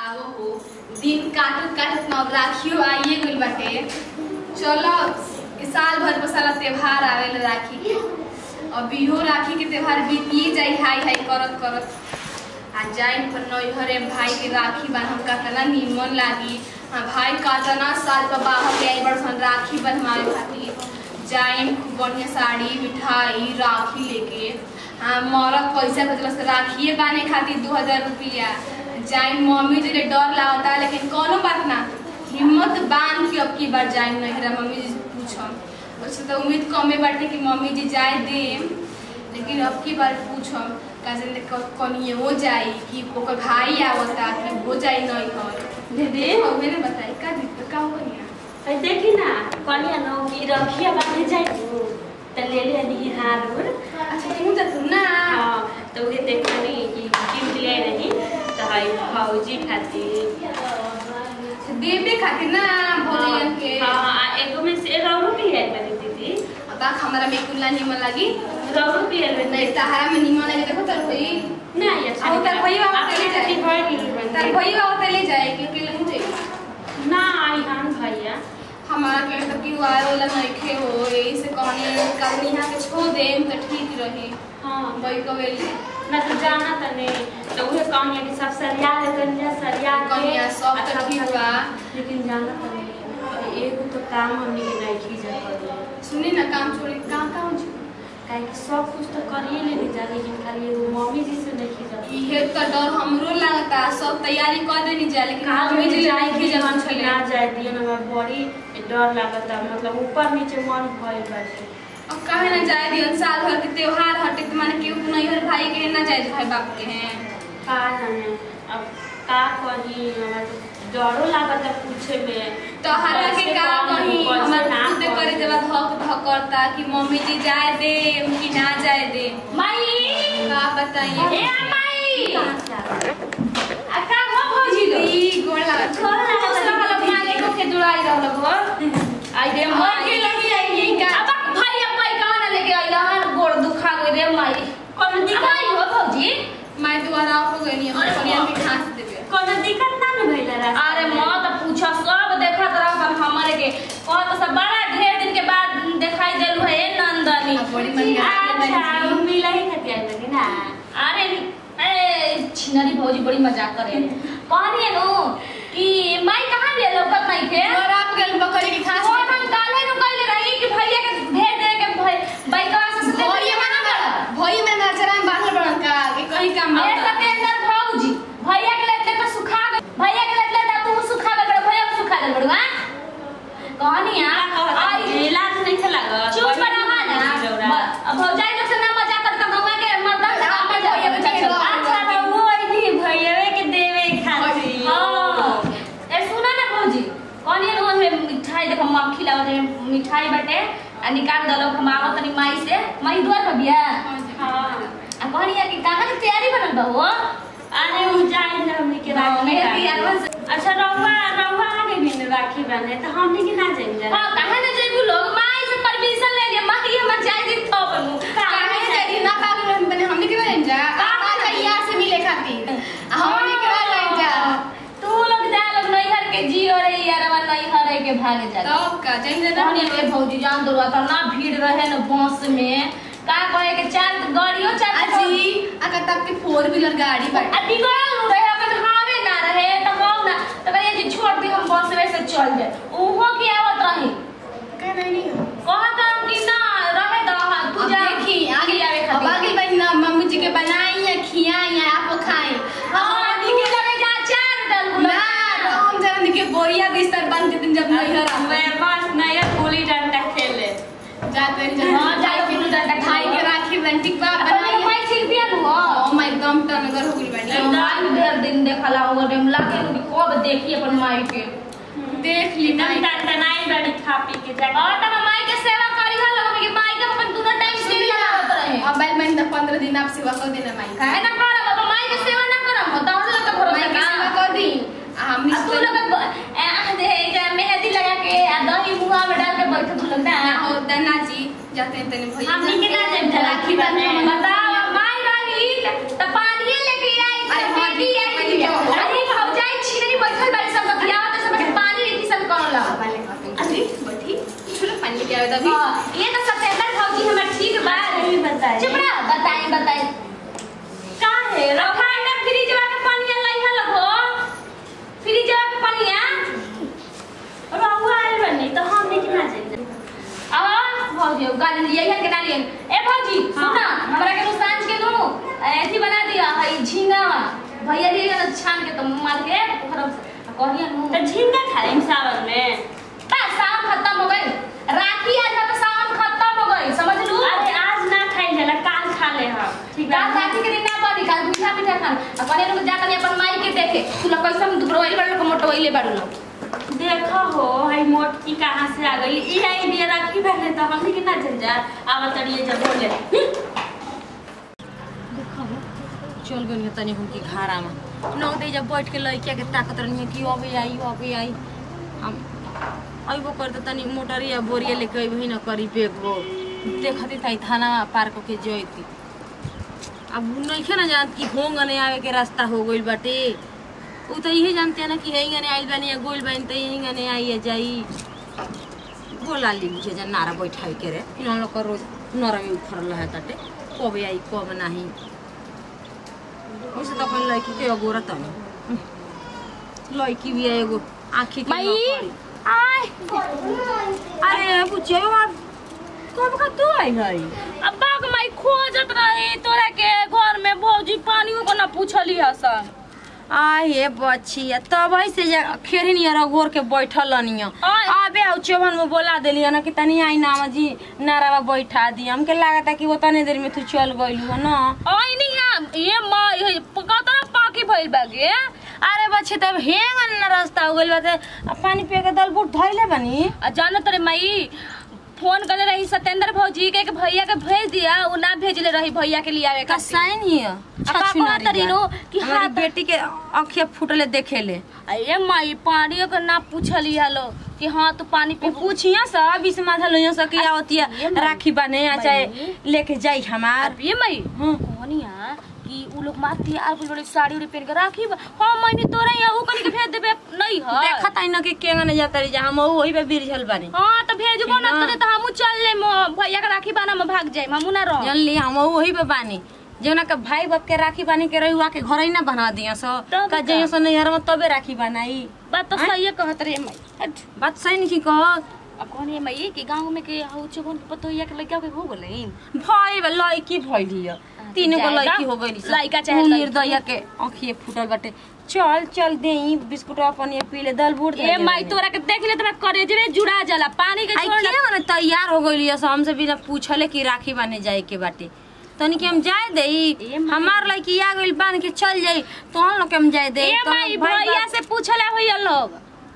आओ हो दिन काटत काटत ना राखियो आइए गइल बाटे चलो इ साल भर पर साला त्योहार आवेला राखी के अब इहो राखी के त्योहार बीतिए जाई हाई हाई करत करत आ जाइन पर नैहरे भाई के राखी बन हम कतना निमन लागी हाँ भाई कतना साल पर बाहर ले आई बड़सन राखी बनवावे खातिर जाइन खूब बढ़िया साड़ी मिठाई राखी लेके हाँ मरद पैसा बचल से राखिए बाने खातिर दू हजार रुपया जाइन मम्मी जी के डर लागता लेकिन कोनो बात ना हिम्मत बांध के अब की बार जाइन नहिरा मम्मी जी से पूछम वैसे तो उम्मीद कमे बाटे कि मम्मी जी जाए देम लेकिन अब की बार पूछम काजन कनिए हो जाई कि ओकर भाई आवता कि हो जाई नहीं हर दीदी मैंने बताई का दिक्कत का हो गया अरे देखी ना कनिया नो की रखिया बांधे जाई त ले ले नी हार उर अच्छा तू जा तू ना हां तो उहे देखनी कि गिफ्ट ले रही त हाई फौजी खातिर देवे खातिर ना भोजन के हां आ एगो में से एगो और भी है मेरी दीदी अब हमरा में कुल्ला निमन लगी रौरो भी है नहीं तहरा में निमन लगी देखो तर भई ना ये अब तर भई बाबा आपके चले खातिर जाए भर गेल तर भई बाबा ले जाए कि अकेले मुझे ना आई हम भैया हमारा के तो क्यों आए वाला नहीं खे हो यही से कहनी कल यहाँ के छोड़ दे तो ठीक रही हां वही कवेली ना तो जाना त नहीं तो उहे कनिया के सब सरिया ले कनिया सरिया के कनिया सब अच्छा तो ठीक बा लेकिन जाना त नहीं एगो तो काम हमनी के नहीं की जा करी सुनी ना काम छोड़ी काम काम छोड़ी काहे कि सब कुछ तो करिए लेने जा लेकिन खाली एगो मम्मी जी से नहीं की जा इहे तो डर हमरो लगता सब तैयारी कर देनी जा लेकिन मम्मी जी ले नहीं की जवान छले ना जाए दिए ना हमरा बड़ी डर लागता मतलब ऊपर नीचे मन भइल बाटे अब काहे ना जाए दियो साल भर के त्योहार हटे तो माने केहू नहीं हर भाई के ना जाए भाई बाप के हैं का जाने अब का करी हमरा तो डरो लागता पूछे में तो हरा के कैसे का करी, कहीं कैसे हमार ना खुद करे करी। जब धक धक करता कि मम्मी जी जाए दे कि ना जाए दे माई का बताइए ए माई कहाँ से आ गई? आ का हो भौजी लो? जी गोड़ लागत गोड़ लागत। दूसरा वाला मालिक के जुड़ाई रहल गो आई दे और के लगी आई का? अब भैया भाई कहां ना लेके आई हमार गोड़ दुखा गई रे माई कोनो दिक्कत हो भौजी माई दुआरा हो गई नहीं अरे और कनिया के घास देबे कोनो दिक्कत ना न भइला रास्ता अरे में? मत पूछा सब देखत रहब हमरे के कहत सब बड़ा ढेर दिन के बाद दिखाई देलु है ए नंदनी अब बड़ी मन अच्छा उ मिला ही खातिर आइल बानी ना अरे ए छिनरी भौजी बड़ी मजाक करे कहनी नु कि माई कहां ले लोकत नहीं थे और आप गल बकरी की घास और हम काले नु कहले रही कि भैया के भेज दे के भाई बाइकवा से से भैया मना कर भई में नजरा में बाहर बड़न का कि कहीं काम ए सतेंद्र भौजी भैया के लेते तो सुखा गए भैया के लेते तो तू सुखा गए बड़ो भैया को सुखा दे बड़ो हां कहनी हां आई इलाज नहीं खेला चुप रहा ना अब भौजाई लोग से ना मजाक कर तो गवा के मर्दा से काम में भैया बचा चल अच्छा तो वो आई भैयावे के देवे खातिर हां ए सुना ना भौजी कहनी नु है मिठाई देखो मक्खी लाओ रे मिठाई बटे आ निकाल दलो हम आवत तनी माई से माई द्वार पर बिया हां आ कहनी कि कहां के तैयारी बनल बा हो अरे उ जाए ना हमनी के राखी मेरे बांधे। दियारवा से- अच्छा रउआ रउआ आगे भी न राखी बांधे तो हमनी के ना जाइम जा हां कहां ना जइबू लोग माई से परमिशन ले लिया माई हमर जाई दी तो बनू काहे जाई ना पागल हम बने हमने के बने जा कहाँ आ जा यार से मिले खातिर आ हमने के रह जा तू लोग जा लोग नैहर के जियो रे यारवा नैहर के भागे जा तब का जाइन जा कहनी रे भौजी जान दो रहा ना भीड़ रहे न बस में का कहे के चार गाड़ियों चार अजी अगर तब के फोर व्हीलर गाड़ी बाटे आ बिगड़ल रहे अगर हावे ना रहे तो हम ना तो कहे जी छोड़ दी हम बस में से चल जाए ओहो के आवत रही कह नहीं नहीं कहत हम कि ना रहे द तू अब जा देखी आगे आवे अब आगे बनी ना मम्मी जी के बनाई या खियाई या आप खाई हां दी के लगे जा चार डल ना तो हम जरा के बोरिया बिस्तर बन के दिन जब नैहर आवे मैं बस नया गुली डंडा खेले जाते हैं जब हाँ, जाके गुल्ली डंडा खाई के राखी बंटी बा बनाई बनाई भाई ठीक बिया नु हो ओ माय एकदम टनगर हो गई बाटी एकदम ढेर दिन देखला हो रे लागे कि कब देखी अपन माई के देख ली माई डंडा टनाई बड़ी खा पी के जा और तब माई के सेवा करी हल हम के माई के अपन दोनों टाइम से लगावत रहे अब बैल महीना पंद्रह दिन आप सेवा कर देना माई काहे ना करब अब माई के सेवा ना करब तो हम लोग के माई भरोसा की सेवा का कर दी आ हमनी अब तू लोग ए, आ, दे जा मेहंदी लगा के आ दही मुहा में डाल के बैठ तू लोग ना और दना जी जाते हैं तने भैया हमनी के ना जाइम जा राखी बांधे। बताओ माई रही त पानी लेके आई अरे त हाँ, बेटी दीदी, आई पहले क्या हुआ? अरे भौजाई छिन आई बताई काहे रखा है फ्रिजवा के पानी लाई है लगो फ्रिजवा के पानी रहुआ आइल बनी तो हम लेकिन ना जाइए अब भौजी गाली लिए है के डालिए ए भौजी सुना हमरा के सांझ के नु ऐसी बना दिया हई झींगा भैया दिए ना छान के तो मार के खराब से कहिए नु तो झींगा खा लेम सावन में बस सावन खत्म हो गई राखी आज तो सावन खत्म हो गई समझ लू अरे आज ना खाई जाला काल खा ले हम ठीक काल है राखी के दिन ना बनी काल मीठा मीठा खान अब कहने लोग जाकर अपन माई के देखे तू लोग कैसे हम दुबरो वाली बड़ो मोटो वाली बड़ो लोग देखो हो हई मोटकी कहाँ से आ गई ई आइडिया रखी पहले तो हम लेकिन ना चल जा आवा तड़िए जब बोले चल गई तनी हमके घाड़ा में नौ दे जब बैठ के लड़किया के ताकत रही कि अबे आई अबे आई हम अइबो कर तो तनी मोटरिया बोरिया लेके अइबही न करी बेगो देखती था थाना पार के जैती अब उ नइखे ना जानत कि होंग ने आवे के रास्ता हो गइल बाटे उ तो यही जानते हैं ना कि हेंग ने आइल बानी या गोइल बानी तो यही ने आई या जाई बोला ली मुझे जा नारा बैठाई के रे इन लोग का रोज नरमी उखड़ल है ताटे कब आई कब नहीं वैसे तो अपन लड़की के अगोरा तनी लड़की भी है एगो आँखी के माई नौकरी। आय अरे बुझे अब कब का तू आई है अब बाग माई खोजत रही तोरा के घर में भौजी पानियो को ना पूछली हसन आई हे बच्ची तब से जे खेरी नियर अगोर के बैठल निया आय। अबे औ चौवन में बोला देली ना कि तनी आई नाम जी नारावा बैठा दी हमके लागता कि वो तने देर में तू चल गइलू ना आई नहीं है ये माँ ये कतना पाकी भइल बागे अरे बच्चे तब हेंग न रास्ता हो गइल बाटे आ पानी पिए के दल बूट धइले बनी आ जान तरे माई फोन कर रही सत्येंद्र भौजी के कि भैया के भेज दिया वो ना भेजले रही भैया के लिए आवे का का साइन ही है का कहत रही नु कि हमारी हाथ- बेटी के आँखिया फूटले देखेले अरे माई पानी के ना पूछली हलो कि हाँ तू पानी वो पी पूछिया सा बीस माथा लोइया सा कि आवतिया ये माई- राखी बने आ चाहे माई। लेके जाई हमार ये माई हाँ। कोनिया कि उ लोग माती आर कुछ बड़ी साड़ी उड़ी पहन के राखी बा हाँ मैंने तोरा यहाँ उ कनी के भेज देबे नहीं है देखत आई न कि केंगा ने जाता रही जा हम वही पे बिरझल बानी हाँ तो भेजबो ना ना। तो तो हमू चल ले भैया के राखी बाना में भाग जाए हमू ना रह जानली हम वही पे बानी जौना के भाई बाप के राखी बानी के रही के घर ही ना बना दिया सो तब का का? जइयो सो नैहर में तबे राखी बनाई बात तो आँय? सही कहत रे माई हट। बात सही नहीं कह अब कौन है माई कि गांव में के हौ चोगन पतोइया के लड़का के हो गेलै भाई बा लड़की भइली है तीन गो जाएगा। लड़की हो गइली सब। लड़का चाहे उ लड़की। निर्दया के आँखिए फूटल बाटे चल चल दे बिस्कुट अपन ये पी ले दल बूट ए माई तोरा के देख ले तोरा करेजरे जुड़ा जाला पानी के आई छोड़ के माने तैयार हो गइली है हमसे बिना पूछले कि राखी बाने जाए के बाटे तनी के हम जाए दे ए माई। हमार लड़की आ गइल बांध के चल जाई तो हम लोग के हम जाए दे ए तो माई भाई भैया बाप- से पूछला होइया लोग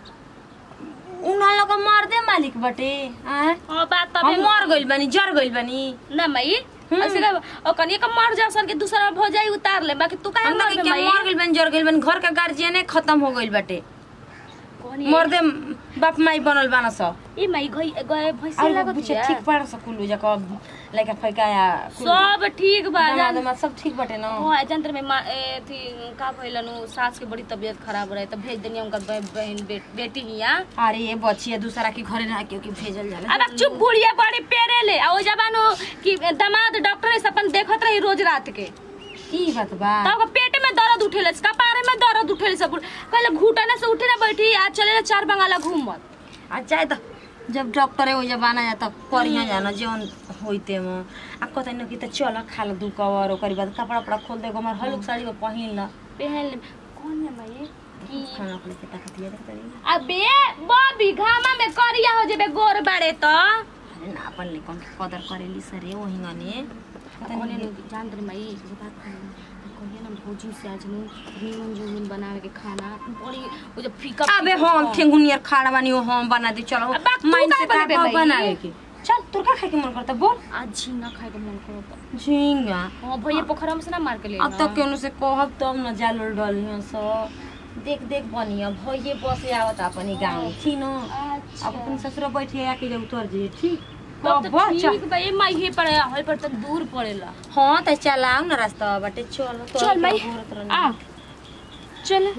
उन लोग का मार दे मालिक बाटे आय हां बात तबे हम मर गइल बानी जर गइल बानी ना माई हम्म। ऐसे का ओ कनी का मर जा सन के दूसरा भो जाई उतार ले बाकी तू काहे हम मर लोग गई के माई मर गइल बानी जर गइल बानी घर का गार्जियन खत्म हो गइल बाटे कौन मर दे बाप माई बनल बाना स ए माई गई गए भैंसी और लागत बुझे बिया। ठीक पाड़ स कुल्लू जका लइका फैका या सब ठीक बा दामाद जान उमाद सब ठीक बाटे ना ओ जंत्र में मा- ए, थी का भइलनु सास के बड़ी तबीयत खराब रहे तो भेज देनी उनका बह- बहन बे, बेटी हिया अरे ये बचिया दूसरा के घरे ना के भेजल जाला अब अब चुप बुढ़िया बड़ी पेरे ले आ ओ जबानो कि दामाद डॉक्टर से अपन देखत रही रोज रात के की बात बा तब पेट में दर्द उठेले कपारे में दर्द उठेले सब कहले घुटने से उठे ना बैठी आज चले चार बंगाला घूमत आ चाहे त जब डॉक्टर हो जब आना जाता करिया जाना जौन होइते में आ कहते न कि त चल खा ल दू कवर ओकर बाद कपड़ा उपड़ा खोल दे हमार हलुक साड़ी में पहिन ल पहन ले कौन है माई कि खाना अपने के ताकत ये देखत रही अबे बॉबी घामा में करिया हो जेबे गोर बाड़े तो अरे ना अपन ले कौन कदर करेली सरे वही गने कौन है जान दे माई ये बात कहिए ना भौजी से आज नु नीमन जोगिन बनावे के खाना बड़ी वो जो फीका अबे फीका- हम ठेंगुनियर खाड़ा बानी हो हम बना दे चलो अब बाप तू माइन से काहे बनाबे का भाई? बनावे के चल तोर का खाए के मन करता बोल आज झींगा खाए के मन करता झींगा हां भैया पोखरा में से ना मार के ले अब तो केनु से कहब तब न जाल उल डलियो सो देख देख बनिया भइए बसे आवत अपनी गाँव ठीक न अच्छा अब अपन ससुर बैठे आके जब उतर जे ठीक तब अब तो चल ठीक बा ये माई हे पर है पर तो दूर पड़ेला हाँ त चलाओ न रास्ता बाटे चल तो चल माई आ चल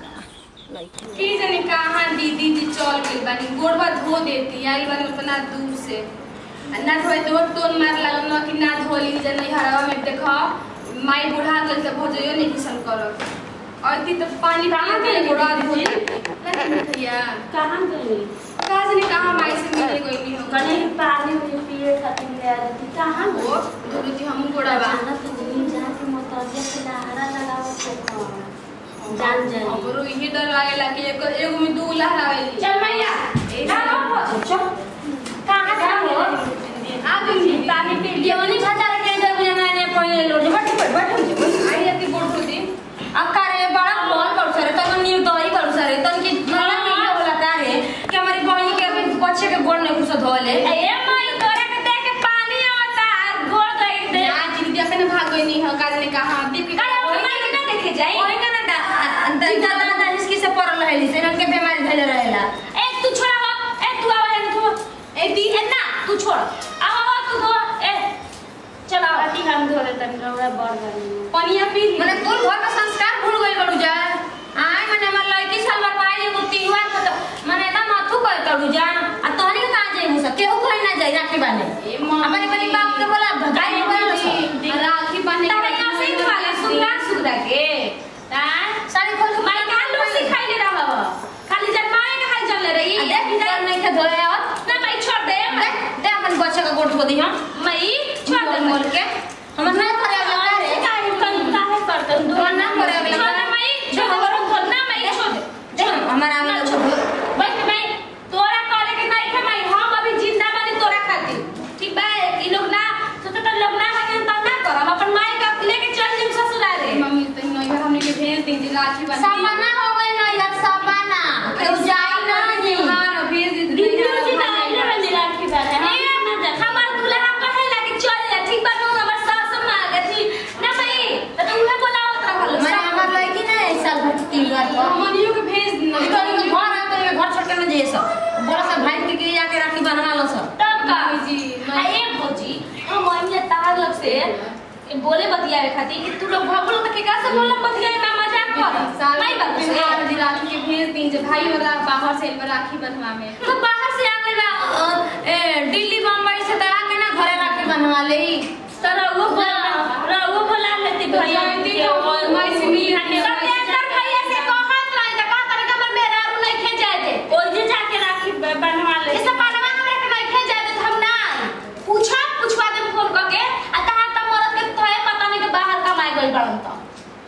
की जाने कहाँ दीदी जी चल गई बानी गोड़वा धो देती आई बानी उतना दूर से ना धोए तो टोन मार लागल न कि ना धोली जे नहीं हरावा में देखो माई बुढ़ा गल त भोजयो नहीं किसन करब और ती तो पानी कहाँ पी के गई बुढ़ा दीदी? धोली नहीं भैया कहाँ गई कहाँ से नहीं कहाँ माई से मिले कोई नहीं हो कहीं पानी उनी पिए खातिर ले आ रही थी कहाँ गई वो धोली थी हम गोड़ा बा जाना तो नहीं जाके मोतजिया से लहरा लगावत है जान जाए हमरो इहे डर लागेला कि एक एगो में दू लहरावेली चल मैया चल कहाँ जा हो आ गई पानी पी ये वाली खाता रखे जब जाना ने पहले लो बैठ बैठ बैठ आई आती बोल होती अब का रे बड़ा बोल कर सरे तन न्यू दवाई कर सरे तन की मला पीले होला का रे कि हमारी बहनी के अभी बच्चे के गोड़ ने कुछ धोले ए माई तोरा के देख के पानी आता गोड़ गई दे आज दीदी अपने भाग गई नहीं हो काल ने कहा देख के अरे वो माई के ना देखे जाई ओए का ना दा दा दा दा इसकी से पड़ल रहली से रंग के बीमारी धैले रहेला ए तू छोड़ा हो ए तू आवा है तू ए दी ए ना तू छोड़ आवा हो तू दो ए चला आती हम धो ले तन रौड़ा बढ़ गई पनिया पी ली मने तोर घर में संस्कार भूल गइल बड़ू जा आय मने हमर लड़की साल बार पाई एगो त्योहार पर तो मने ना माथू कर तड़ू जा आ तोहनी के कहां जाई मुसा केहू कोई ना जाई राखी बाने ए माँ अपने बनी बाप के बोला भगाई नहीं बोला सो राखी बांधने तब यहाँ से ही वाले सुगरा सुगरा के हां साड़ी खोल के माई का लोग सिखाई ले रहा हो खाली जन्माए के हाल चल रही आ देख इधर नहीं थे धोए और ना माई छोड़ दे देख दे अपन बच्चे का गोठ धो दी हम माई छोड़ दे मोल के हमर ना करे वाला रे काहे कर काहे करतन दो ना करे वाला छोड़ दे माई छोड़ दे बरो खोल ना माई छोड़ दे देख हमर आवे ना छोड़ दे बैठ माई तोरा कॉले के नहीं थे माई हम अभी जिंदा बानी तोरा खातिर ठीक बा ई लोग ना सोचे तो लोग ना है तो ना कर हम अपन माई का लेके चल जिम ससुराल रे मम्मी तो नहीं घर हमने के भेज दी थी राखी बांध साबाना हो गई ना यार साबाना केहू जाई ना जी हां भेज दी थी दीदी जी ना आइले बनी राखी बार है ना जा हमार दुल्हा कहे लगे चल जा ठीक बा नो हमर सास मां गथी ना भाई तो उहे बोलावत रहल मैंने हमार लड़की ना एक साल भर की त्योहार पर मम्मियों के भेज दी अभी तो इनके घर आए तो इनके घर छोड़ के ना जाइए सब बड़ा सा भाई के के जाके राखी बनवा लो सब तब का मम्मी जी आ ए भौजी हम मम्मी तार लग से ए, बोले बतियावे खातिर कि तू लोग भगलो त केकरा से बोलम बतियावे ना मजाक कर साल नहीं बात से बिहार जी राखी के भेज दी जे भाई वाला बाहर से इनमें राखी बंधवा में तो बाहर से आ गइल बा अ, ए दिल्ली बम्बई से तड़ा के ना घरे राखी बनवा ले तोरा वो बोला रहो बोला लेती भैया जयंती को माई से मिली हटे सत्येंद्र भैया से कहत रही त का करे का मेरा रू नहीं खे जाए दे ओइ जे जाके राखी ब- बनवा ले इसे बनवा हमरा के नहीं खे जाए दे तो हम ना पूछा पूछवा दे फोन करके आ तहां त मरद के तोए पता नहीं के बाहर कमाए गइल बड़न त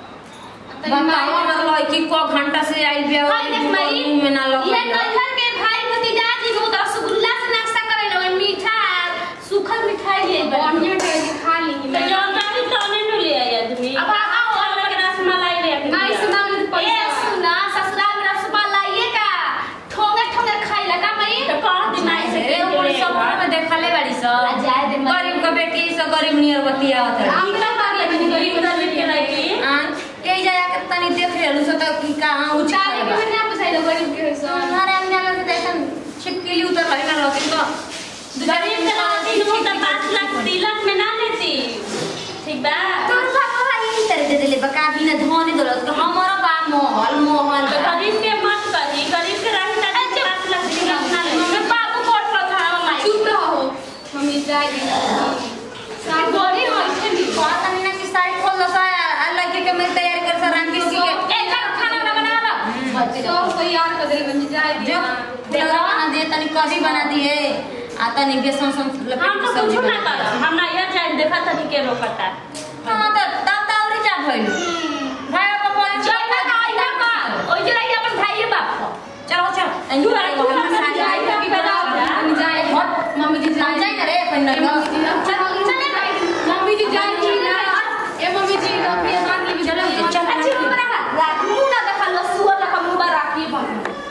बताओ हमार लड़की को घंटा से आई बिया हाय देख मई में ना लग ये नैहर के भाई भतीजा जी नु रसगुल्ला से नाश्ता करे लो मीठा सूखल मिठाई ले बढ़िया टेस्ट खा ली तो जौन रानी तौने नु ले आई आदमी अब आओ अलग रसमलाई ले आई आई से दाम ले तो पैसा। ए सुना ससुराल में रसमलाई का ठोंगे ठोंगे खाई लगा मई तो कह दी माई से ए ऊपर सब में देखले बाड़ी सब आ जाए दे मई। गरीब का बेटी सब गरीब नियर बतिया होता आप ना पार लगे नहीं गरीब गरीब लड़की के लड़की हां ए जाया के तनी देख रहलु सो त की कहां उच चाहे के भी ना पसाई गरीब के हिस्सा हमारे अंदर में देखन छिपकली उतर रही ना लोग तो गरीब के लड़की नु तो 5 लाख तिलक में ना लेती ठीक बा तोर बाबा यही तरह दे देले बका बिना धोने दलत के हमारा बा मोहल मोहल तो गरीब के मत कही गरीब के रही त 5 लाख तिलक ना ले बाबू कोट पर खा माई चुप रहो मम्मी जाए दी साथ गोरी होई छे नी बात नहीं ना कि साइड खोल दसा अल्लाह के के मैं तैयार कर सर राम किसी के ए कर खाना ना बना लो सब तैयार कर दे बन जाए दी जो देखा बना दे तनी कभी बना दिए आ तनी बेसन सम हम तो कुछ ना कर हम ना ये जान देखा तनी के रोकता हां तो दाव दावरी जा भइल भाई बाबा बोले चल ना आई ना का ओइ जे रही अपन भाई बाप को चलो चलो तू आई तू हम साथ जाए जाए की बता मम्मी जाए मम्मी जी जाए जाए जाए ना रे अपन ना चल चले मम्मी जी जाए की ना ए मम्मी जी अभी मान ली चलो चल अच्छी हमरा रात मुंह ना देखा लो सुअर लखा मुंह बा राखी बन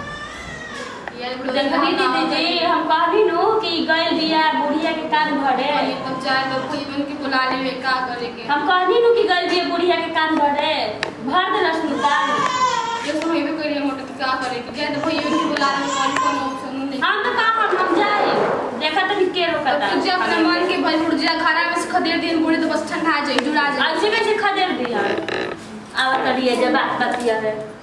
देखनी दीदी जी हम कहनी नु कि गइल बिया बुढ़िया के कान भरे तब जाए तो कोई बन के बुला ले का करे के हम कहनी नु कि गइल बिया बुढ़िया के कान भरे भर देलस नु कान ये तो हमें कोई मोटर का करे के जाए तो भैया उनके बुला ले कौन कौन ऑप्शन नहीं हम तो का हम हम जाए देखा तनी के रोकता तो जब अपने मन के भल उड़ जा खराब से खदेड़ दिन बूढ़े तो बस ठंडा जाए जुड़ा जाए ऐसे कैसे खदेड़ दिया आवा करिए जब बात बतिया है